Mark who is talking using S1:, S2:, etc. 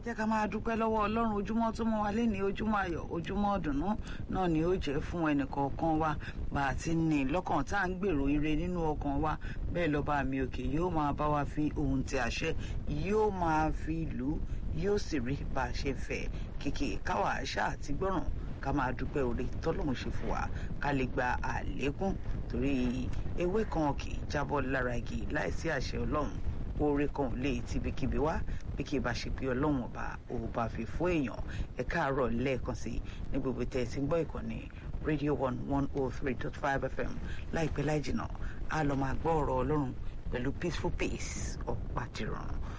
S1: jẹ́ ká máa dúpẹ́ lọ́wọ́ ọlọ́run ojúmọ́ tó mọ́ wa léni ojúmọ́ ayọ̀ ojúmọ́ ọ̀dùnnú náà ni ó jẹ́ fún ẹnìkọ̀ọ̀kan wa bá a ti ní lọ́kàn tá à ń gbèrò ire nínú ọkàn wa bẹ́ẹ̀ lọ́ba mi òkè yóò máa bá wa fi ohun tí àṣẹ yóò máa fi lù ú yóò sì rí bá a ṣe fẹ́ kìkì káwa àṣà àti gbọ́ràn ká máa dúpẹ́ oore tọ́lọ́run ṣe fún wa ká lè gba àlékún torí ewé kan kì í jábọ́ lára igi láìsí àṣẹ ọlọ́run oore kan ò lè tibikíbi wá bí kì í bá ṣe pé ọlọ́run ọba ò bá fi fún èèyàn ẹ káàárọ̀ lẹ́ẹ̀kan sí ní gbogbo tẹ̀ ẹ ti ń gbọ́ ìkànnì radio one one oh three dot five fm láìpẹ́ láì jìnnà a lọ máa gbọ́ ọ̀rọ̀ ọlọ́run pẹ̀lú peaceful pace ọ̀pá tìrọ̀rùn